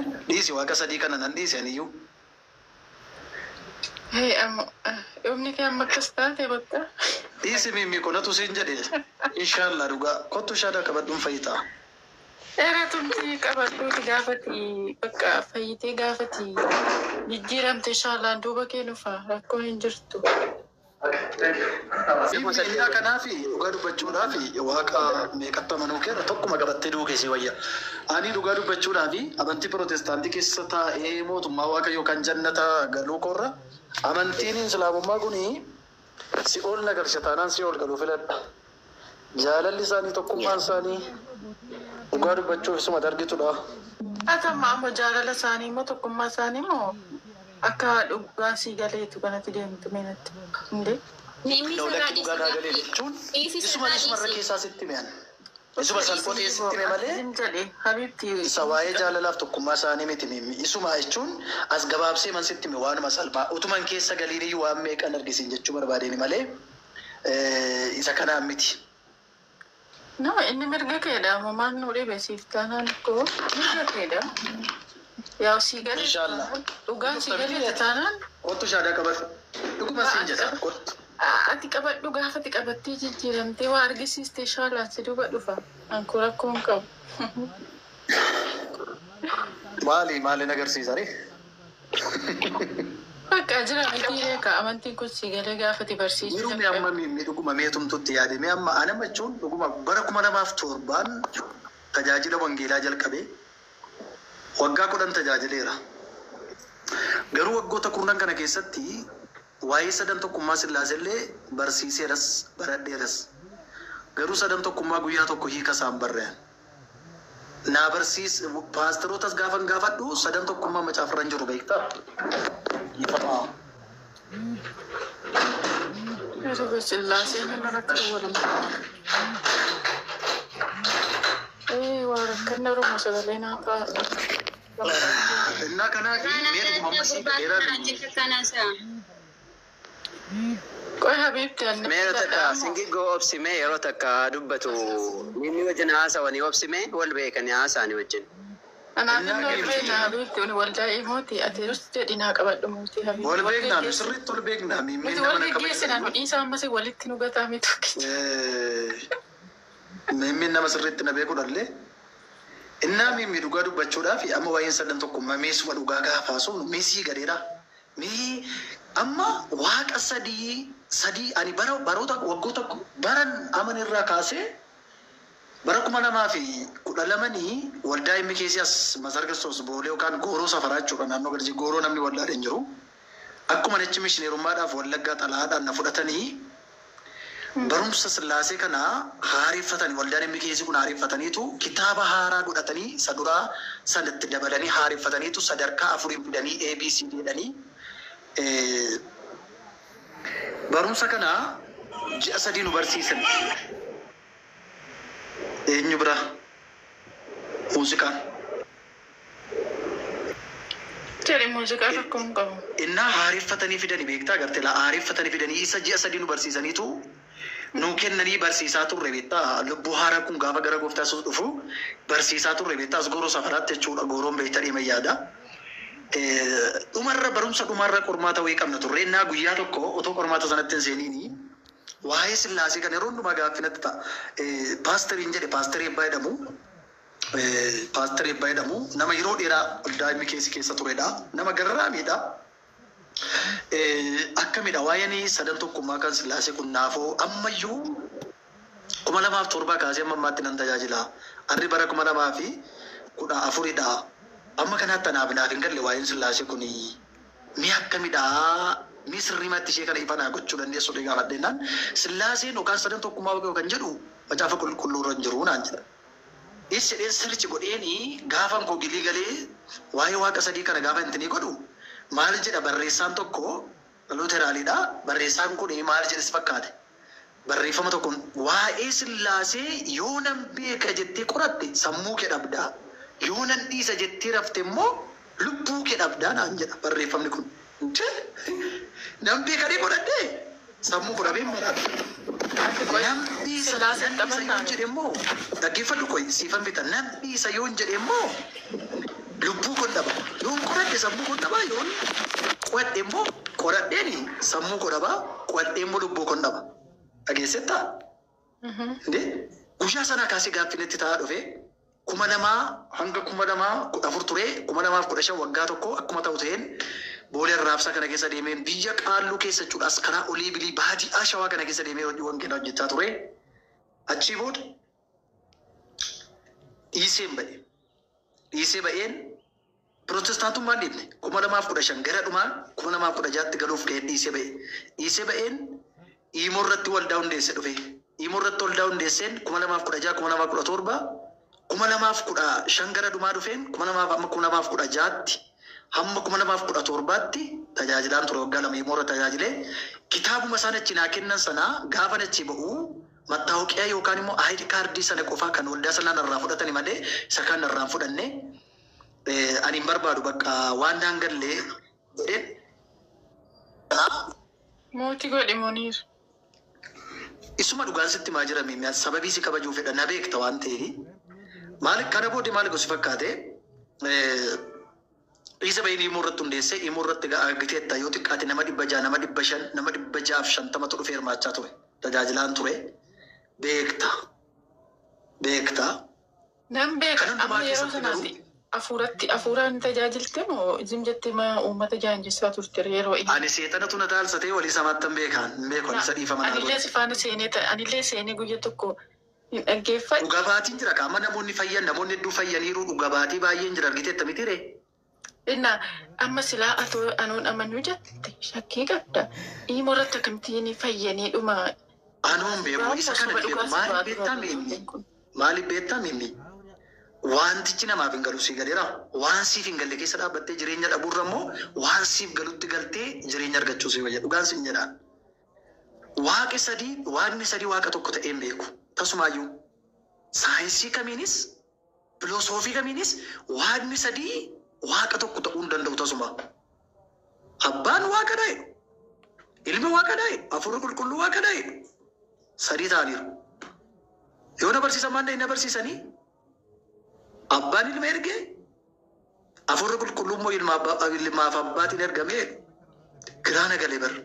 Dhiisi waaqa sadii kana nan dhiise aniyyuu. Hee amma yoomni kee amma akkas taate bakka. Dhiisi mimmi qolatu siin jedhe. Inshaallah dhugaa kottu shaada qabadhuun fayyitaa. Dheeratumti qabadhuuti gaafati bakka fayyitee gaafati jijjiiramte shaalaan duuba kee dhufa rakkoo hin jirtu. Miidhaa kanaaf dhugaa dubbachuudhaaf waaqa meeqatti amanuu keera tokkuma qabattee duuke si wayya. Ani dhugaa dubbachuudhaaf amantii pirootestaantii keessa taa'ee mootummaa waaqa yookaan jannata galuu korra amantiin islaamummaa kuni si ol nagarsha taanaan si ol galuu filadha. Jaalalli isaanii tokkummaan isaanii dhugaa dubbachuuf isuma dargitudha. Atamma ammoo jaalala isaanii immoo tokkummaa isaanii immoo akka dhugaa sii galeetu kanatti deemtu meenatti. Indee. Dawlatti dhugaa daagalee jechuun isuma isumarra keessaa sitti mi'an. Isuma salphotee sitti mi'e malee Hin jedhe Habibti isa waa'ee jaalalaaf tokkummaa isaanii miti mimmi. Isuma jechuun as gabaabsee man sitti mi'e waanuma salphaa. Utuman keessa galiin iyyuu waan meeqan argisiin jechuu barbaadeen malee isa kanaan miti. nama inni mirga keedha mamaan nu dhibe siif taanaan koo mirga keedha. Yaa sii galee Inshaallah. dhugaan sii galee taanaan Kottu shaadaa qabatu. Dhuguma siin jedha. Kottu. ati qabadhu gaafati qabattee jijjiiramtee waa argisiiste shaalaan si duuba dhufa. Anku rakkoo hin qabu. Maali maaliin agarsiisani? Bakka jira miti beeka amantiin kun sii galee gaafati barsiisuu Yeroo mi amma mi dhuguma meetumtutti yaade mi amma ana jechuun dhuguma bara kuma lamaaf torbaan tajaajila wangeelaa jalqabee waggaa kudhan tajaajileera. Garuu waggoota kurnan kana keessatti waa'ee sadan tokkummaa sillaasellee barsiiseeras baradheeras. Garuu sadan tokkummaa guyyaa tokko hiika isaan barrean. Naa barsiis paasterootas gaafan gaafadhu sadan tokkummaa macaafarra hin jiru beektaa? Ifamaa. Yeroo sillaaseen nama rakkoo waliin. Ee waa rakkanna Oromoo sagalee naa kaasa. Innaa kanaaf mee dhuguma amma sii dheeraa Qoy Habibti anni Mee yeroo takka singiggoo obsime yeroo takka dubbatu inni wajjin haasawanii obsime wal beekanii haasa'anii wajjin. Kanaaf inni ol beekna Habibti uni waldaa imooti ati just jedhi naa qabadhu muutii Habibti. Wal beeknaa nu sirriitti wal beeknaa mimmee Nuti nama wal na geggeessina nu kabajatu. dhiisaa ammas walitti nu gataa mitu. Mimmeen nama sirriitti na beekudhallee. Innaa mimmi dhugaa dubbachuudhaaf amma waa'een sadan tokkummaa meesuma dhugaa gaafaasuun meesii gadeedha. Mee amma waaqa sadii sadii ani bara baroota waggoota baran aman irraa kaasee bara kuma lamaa fi kudha lamanii waldaa himmi keessi as masar kiristoos boolee yookaan gooroo safaraa jechuudha naannoo garjii gooroo namni waldaadha hin jiru. Akkuma nachi mishineerummaadhaaf wallaggaa xalaadhaan na fudhatanii barumsa sillaasee kana haareffatanii waldaan himmi keessi kun haareffataniitu kitaaba haaraa godhatanii isa duraa sanatti dabalanii haareffataniitu sadarkaa afurii fidanii ABCD jedhanii eh, barumsa kana ji'a sadii nu barsiisan. Eenyu bira? Muuziqaan. Jedhi muuziqaa rakkoo hin qabu. innaa haareffatanii fidanii beektaa gartee laa haareffatanii fidanii isa ji'a sadii nu barsiisaniitu nu kennanii barsiisaa turre beektaa lubbuu haaraa kun gaafa gara gooftaa isuus dhufu barsiisaa turre beektaa as gooroo safaraatti jechuudha gooroon beektaa dhima yaada. Eh, Dhumarra barumsa dhumarra qormaata wayii qabna turre innaa guyyaa tokko otoo qormaata sanatti hin seeniini waa'ee sillaasee kan yeroo hundumaa gaaffinatti ta'a. Eh, Paastariin jedhe paastarii ebbaa jedhamu Eh, Paaster Ebbaa jedhamu nama yeroo dheeraa daa'imni keessi keessa turedha. Nama garraamiidha. Eh, Akkamidha waa'een sadan tokkummaa kan sillaasee kun naafoo ammayyuu kuma lamaaf torbaa kaasee amma ammaatti nan tajaajila. Arri bara kuma lamaa fi kudha afuridha. Amma kanaatti anaaf naaf hin galle waa'een sillaasee kun mi akkamidha mi sirrimatti ishee kana ifa naa gochuu dandeessu dhee gaafadheenaan sillaaseen yookaan sadan tokkummaa yookaan jedhu macaafa qulqulluurra hin jiru naan jedha. Is jedheen sirrichi godheeni gaafan koo gilii galee waa'ee waaqa sadii kana gaafa intinii godhu maal jedha barreessaan tokko luuteraaliidha. Barreessaan kun maal jedhes fakkaate. Barreeffama tokko waa'ee sillaasee yoo nan beeka jettee qoratte sammuu kee dhabdaa. Yoo nan dhiisa jettee rafte immoo lubbuu kee dhabdaa naan jedha barreeffamni kun. Nan beekanii godhadhee sammuu godhamee maraadha. Namni isa Sillaaseen namni isa taphataa yoon jedhe immoo dhaggeeffadhu koyi siifan bita namni isa yoon jedhe immoo lubbuu kun dhaba baay'ee sammuu koo dhabaa yoon qo'adhe immoo qoradheen sammuu koo dhabaa qo'adhee immoo lubbuu koo dhaba. Dhageessettaa? Inde guyyaa sanaa kaasee gaaffinetti ta'aa dhufe kuma namaa hanga kuma namaa kudha afur ture kuma namaaf kudha shan waggaa tokko akkuma ta'u ta'een boolee arraabsaa kana keessa deemeen biyya qaalluu keessa jechuudhaas karaa olii bilii baadiyaa shawaa kana keessa deemee hojii wangeelaa hojjechaa ture. Achii booda dhiiseen ba'e. Dhiisee ba'een Pirotestaantummaan dhiibne kuma namaaf kudha shan gara dhumaa kuma namaaf kudha jaatti galuuf ga'een dhiisee ba'e. Dhiisee ba'een Imoo irratti waldaa hundeesse dhufe. Imoo irratti waldaa hundeesseen kuma namaaf kudha jaha kuma namaaf kudha torba kuma namaaf kudha shan gara dhumaa dhufeen kuma namaaf amma kuma namaaf kudha jaatti hamma kuma namaaf kudha torbaatti tajaajilaan ture waggaa lama Imoo irra tajaajilee kitaabuma isaan achi naa kennan sanaa gaafa achi ba'uu mattaawuqiyaa yookaan immoo ayidi kaardii sana qofaa kan waldaa sanaan irraa fudhatani malee isa kaan irraa hin fudhanne ani hin barbaadu bakka waan daangallee jedheen. Mootii godhe Muniir. Isuma dhugaan sitti maa jira miimyaa sababii si kabajuu fedha na beekta waan ta'eef maal kana booddee maal gosi fakkaate dhiisa bahii immoo irratti hundeesse immoo irratti giteetta yoo xiqqaate nama dhibba jaha nama dhibba shan nama dhibba jahaaf shantamatu dhufee hirmaachaa ture tajaajilaan ture beekta beekta Nan beeka Kan hundumaa amma yeroo keessatti sanaatti afuuratti afuuraan tajaajilte moo isin jettee ma uummata jaanjessaa turte yeroo inni. ani seexanatu na taalsatee walii samaattan beekaan hin beeku ani isa dhiifama naa Anillee si faana seenee ta- anillee seenee guyya tokko hin dhaggeeffadhu. dhugaa baatiin jira qaama namoonni fayyan namoonni hedduu fayyaniiru dhugaa baatii baay'een jira argiteetta miti ree Inna amma silaa atoo anuun amanuu jette shakkii qabda. Imoo irratti akkamittiin fayyanii dhuma. anuun beeku isa kana ni beeku maaliif beektaa miimmi maaliif beektaa miimmi wantichi namaaf hin galu sii galeera waan siif hin galle keessa dhaabbattee jireenya dhabuurra immoo waan siif galutti galtee jireenya argachuu si wayya dhugaan sin jedhaan waaqi sadii waaqni sadii waaqa tokko ta'ee hin beeku tasumaayyuu saayinsii kamiinis filosoofii kamiinis waaqni sadii waaqa tokko ta'uu hin danda'u tasuma abbaan waaqa dhaa'e ilmi waaqa dhaa'e afurri qulqulluu waaqa dhaa'e sadii ta'aniiru yoo na barsiisan maal na barsiisanii abbaan ilma erge afurri qulqulluu immoo ilma abbaa- ilmaaf abbaatiin ergame giraana galee bar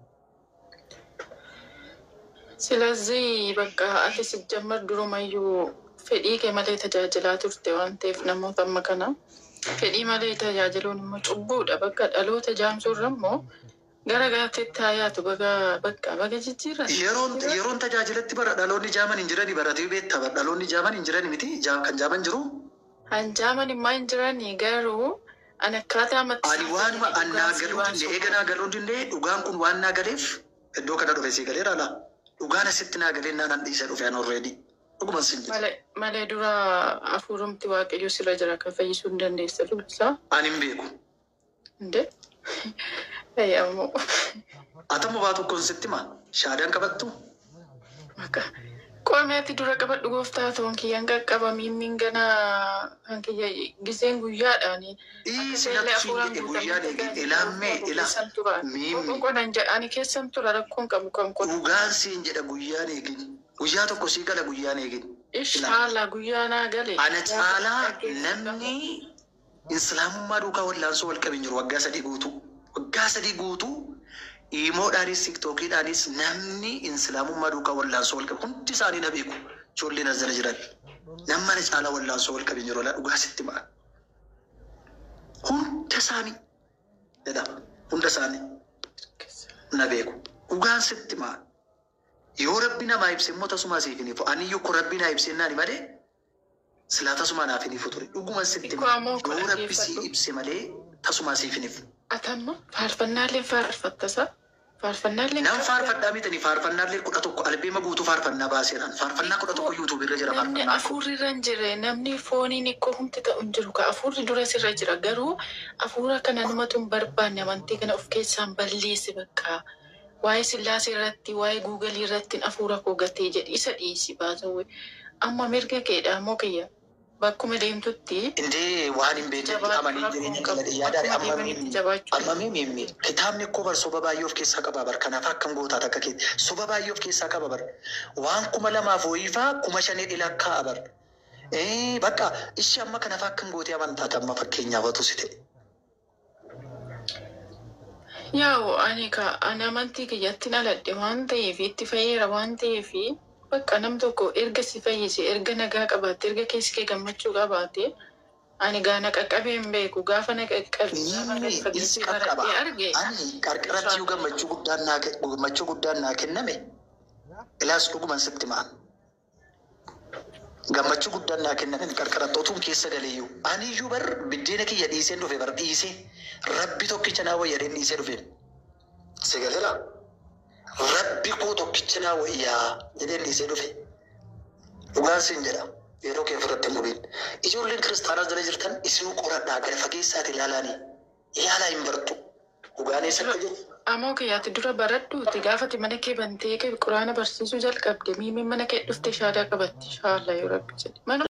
Silazii bakka ati sijjammar durumayyuu fedhii kee malee tajaajilaa turte waan ta'eef namoota amma kana fedhii malee tajaajiluun immoo cubbuudha bakka dhaloota jaamsuurra immoo gara garaatti haa yaatu baga bakka baga jijjiirra. yeroon yeroon tajaajilatti bara dhaloonni jaaman hin jirani baratii beekta bara dhaloonni jaaman hin jirani miti Jaa- kan jaaman jiru Hanjaaman immoo hin jirani garuu ani akkaataa amatti ani waanuma annaa galuu dinde eega naa galuu dinde dhugaan kun waan naa galeef iddoo kana dhufe sii galee raala dhugaan asitti naa galee naa nan dhiisa dhufe an already dhuguman sin jedhe malee malee dura hafuurumti waaqayyo sirra jira kan fayyisuu hin dandeessa lubbisaa. ani hin beeku Inde? Ayyamoo. atamma baa tokkoon sitti maa shaadaan qabattu Maka. Qomeeti dura qabadhu gooftaa ta'uun kiyyaan qaqqaba miimmiin ganaa kan kiyya giseen guyyaadhaani. dhiisi natti sun jedhe guyyaan eege ilaammee ila miimmi Qoqodan jedhani keessan tura rakkoon qabu kan qotu. dhugaan siin jedha guyyaan eegin guyyaa tokko sii gala guyyaan eegin Ishaalaa guyyaa naa gale. ana caalaa namni islaamummaa duukaa wallaansoo wal qabin jiru waggaa sadii guutuu waggaa sadii guutuu iimoodhaanis tiktookiidhaanis namni islaamummaa duukaa wallaansoo wal qabu hundi isaanii na beeku ijoolleen as jala jiran nama ana caalaa wallaansoo wal qabin jiru dhugaa sitti ma'a hunda isaanii jedha hunda isaanii na beeku dhugaan sitti ma'a yoo rabbi namaa ibse immoo tasumaa siif hin ifu ani yoo rabbi naa ibse naani malee silaa tasumaa naaf hin ifu ture dhuguma sitti Ikkoo himaa. ammoo yoo kana rabbi si dhaggeeffadhu. ibse malee tasumaa siif hin ifu Atamma faarfannaallee faarfattasa. Faarfannaallee Nam faarfadhaa mitanii faarfannaallee kudha tokko albeema guutuu faarfannaa baaseedhaan faarfannaa kudha tokko yuutuub irra jira Namni faarfannaa afuurri irra hin jirre namni fooniin ikkoo humti ta'u hin jiru ka afuurri dura sirra jira garuu afuura kana namatu hin barbaanne amantii kana of keessaan balleessi bakka waa'ee sillaasee irratti waa'ee guugalii irratti afuura koo gatee jedhi isa dhiisi baasawwe amma mirga keedha moo kiyya bakkuma deemtutti Indee waan hin beekne jabaachuu amanii rakkoon jireenya qabu keenya yaadaan bakkuma deemanitti jabaachuu amma miimmi kitaabni koo bar soba baay'ee of keessaa qaba bar kanaaf akkam gootaa takka kee soba baay'ee of keessaa qaba bar waan kuma lamaaf ho'iifaa kuma shanii dhilakkaa bar bakka ishee amma kanaaf akkam gootee amantaata amma fakkeenyaaf otu si ta'e Yaa'u ani ka ani amantii kiyyatti dhaladhe waan ta'eef itti fayyeera waan ta'eef bakka nam tokko erga si fayyise erga nagaa qabaatte erga keessi kee gammachuu qabaatte ani gaa na qaqqabee hin beeku gaafa na qaqqabe gaafa na Inni fageessee is qaqqaba. baradhee arge Ani qarqaratti yoo gammachuu guddaan naa ke- gammachuu guddaan naa kenname ilaas dhuguman sitti ma'an. Gammachuu guddaan naa kenname qarqaratti otuun keessa galeeyyuu. Ani iyyuu bar biddeena kiyya dhiiseen dhufe bar dhiisee rabbi tokkicha naa wayyadeen dhiisee dhufe. Si galera? Rabbi koo tokkicha naa wayyaa jedheen dhiisee dhufe. Dhugaan siin jedha. Yeroo kee ofirratti hin gubiin. Ijoolleen kiristaanaa jala jirtan isinuu qoradhaa gara fageessaati ilaalaanii. Ilaalaa hin bartu. Dhugaan eessatti jiru? Amoo kiyyaatti dura baradhuuti gaafati mana kee bantee quraana barsiisuu jalqabde miimiin mana kee dhufte shaadaa qabatti shaalla yoo rabbi jedhe. Mana